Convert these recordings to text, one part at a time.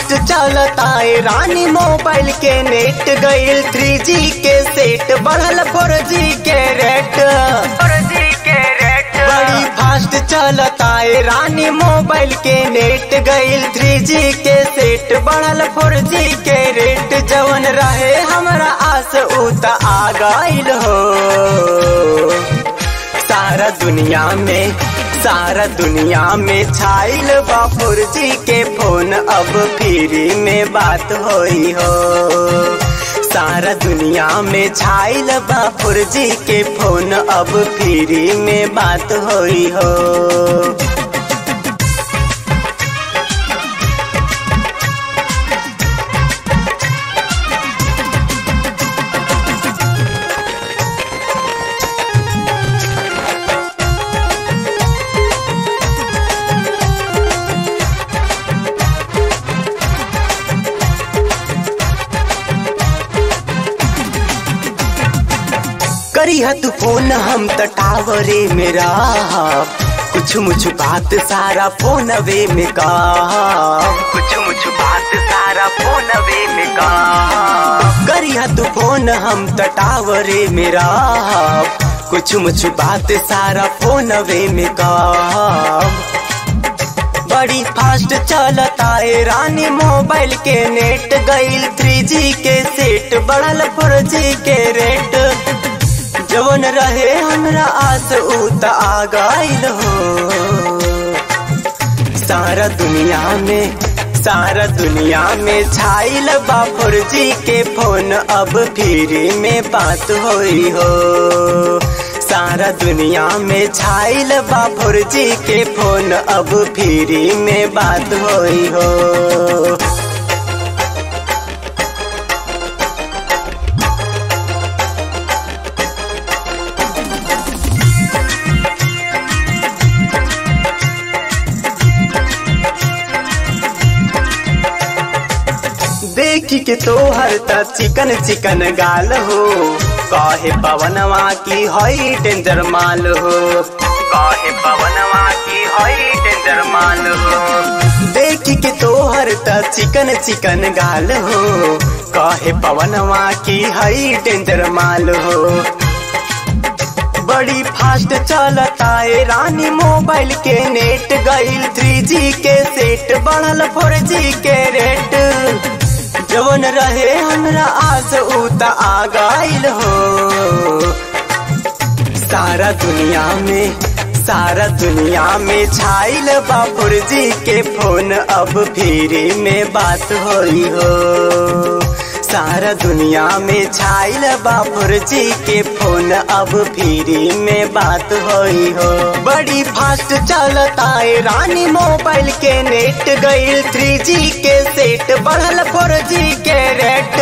fast चलता है रानी मोबाइल के नेट गईल थ्री जी के सेट बढ़ल फोर जी के रेट बड़ी फास्ट चलता है रानी मोबाइल के नेट गईल थ्री जी के सेट बढ़ल फोर जी के रेट जवन रहे हमरा आस उत आ गईल हो सारा दुनिया में सारा दुनिया में छाइल बा फोर जी के फोन अब फ्री में बात होई हो सारा दुनिया में छाइल बा फोर जी के फोन अब फ्री में बात होई हो करी तू फोन हम त टावरे मेरा कुछ मुछ बात सारा फोन वे में का कुछ मुछ बात सारा फोन वे में का करी तू फोन हम त टावरे मेरा कुछ मुछ बात सारा फोन वे में का बड़ी फास्ट चलता है रानी मोबाइल के नेट गईल थ्री जी के सेट बढ़ल फोर जी के रेट जवन रहे हमरा आस उत आ गईल हो सारा दुनिया में सारा दुनिया में छाइल बापुर जी के फोन अब फ्री में बात होई हो सारा दुनिया में छाइल बापुर जी के फोन अब फ्री में बात होई हो देखी के तोहर त चिकन चिकन गाल हो कहे पवनवा की हई डेंजर माल हो कहे पवनवा की हई डेंजर माल हो देखी के तोहर त चिकन चिकन गाल हो कहे पवनवा की हई डेंजर माल हो बड़ी फास्ट चलता है रानी मोबाइल के नेट गईल थ्री जी के सेट बढ़ल फोर जी के रेट जवन रहे हमरा आस उत आ गईल हो सारा दुनिया में सारा दुनिया में छाइल बापुर जी के फोन अब फ्री में बात होई हो सारा दुनिया में छाइल बापुर जी के फोन अब फ्री में बात होई हो बड़ी फास्ट चलता है रानी मोबाइल के नेट गईल थ्री जी के सेट बढ़ल फोर जी के रेट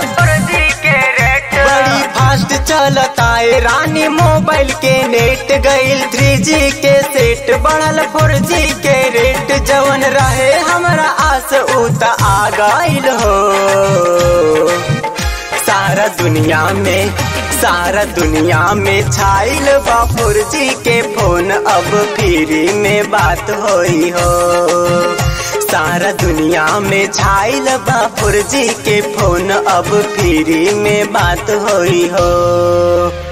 बड़ी फास्ट चलता है रानी मोबाइल के नेट गईल थ्री जी के सेट बढ़ल फोर जी के रेट जवन रहे हमरा आस उत आ गईल हो सारा दुनिया में सारा दुनिया में छाइल बापुर जी के फोन अब फ्री में बात होई हो सारा दुनिया में छाइल बापुर जी के फोन अब फ्री में बात होई हो